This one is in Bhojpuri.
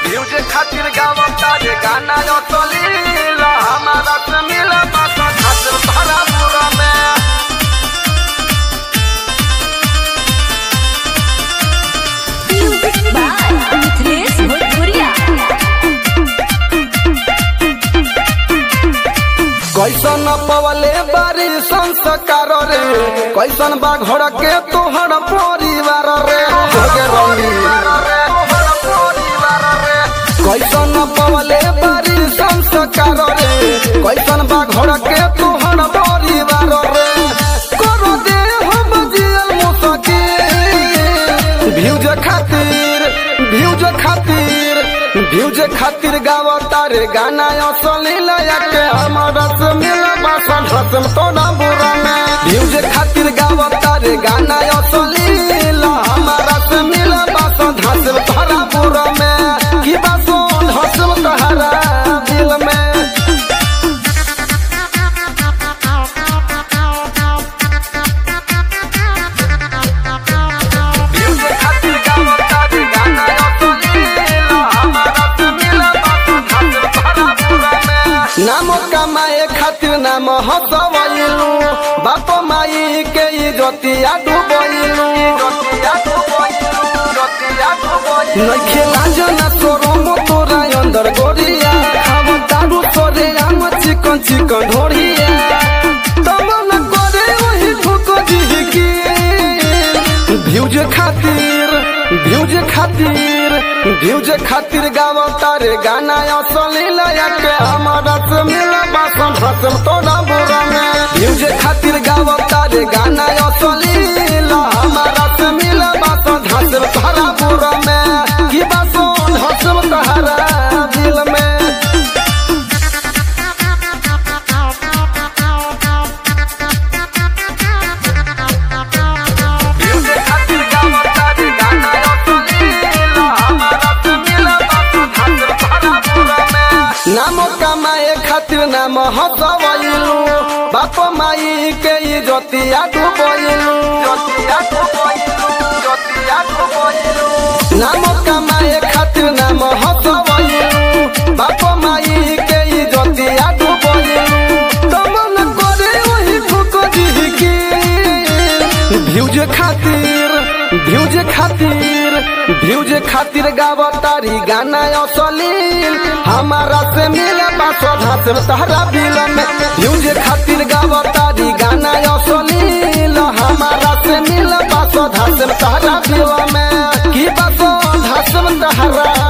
म्यूजिक खातिर गावता रे गाना असलील हमारा से मिल बात खातिर भरा पूरा में Music by Mithresh Bhojpuria. कैसन पवले बारी संस्कार रे कैसन बा घर के तोहर परिवार रे जोगे रंगी कैसन पवले बारी संस्कार रे कैसन बा घर के तोहर परिवार रे करो दे हम जियल मुसकी भ्यूज खातिर भ्यूज खातिर भ्यूज खातिर गावता रे गाना असली लया के हमारा से मिल बासन हसम तोड़ा बुरा में भ्यूज खातिर गावता रे गाना असली ला हमारा से मिल बासन हसम तोड़ा बुरा में की बासन हसम तहरा दिल में म्यूजिक खातिर गावता रे गाना असली ला हमारा से मिल बासन हसम तोड़ा बुरा में नाम कमाए खातिर नाम हसवैलू बाप माई के इजतिया डुबैलू नइखे लाजना सोरम तोरा अंदर गोरिया खाव दारू तोरे आम चिकन चिकन ढोरिया तब न करे वही ठोको जिहकी भ्यूज खातिर भ्यूज खातिर भ्यूज खातिर गावता रे गाना असली लया के हमारा से मिल बासन हसम तोड़ा बुरा में भ्यूज खातिर गावता रे गाना असली ला हमारा से मिल बासन हसम तोड़ा बुरा में की बासन हसम तोहरा दिल में म्यूजिक खातिर गावता रे गाना असली ला हमारा से मिल बासन हसम तोड़ा बुरा में नाम कमाए खातिर नाम हसवैलू बाप माई के इजतिया डुबैलू नाम कमाए खातिर नाम हसवैलू बाप माई के इजतिया डुबैलू तमन करे वही ठोको जिहकी भ्यूज खातिर भ्यूज खातिर भ्यूज खातिर गावतारी गाना असलील हमारा से मिले बासो धासर तहरा बिल में भ्यूज खातिर गावतारी गाना असलील हमारा से मिले बासो धासर तहरा बिल में की बासो धासर तहरा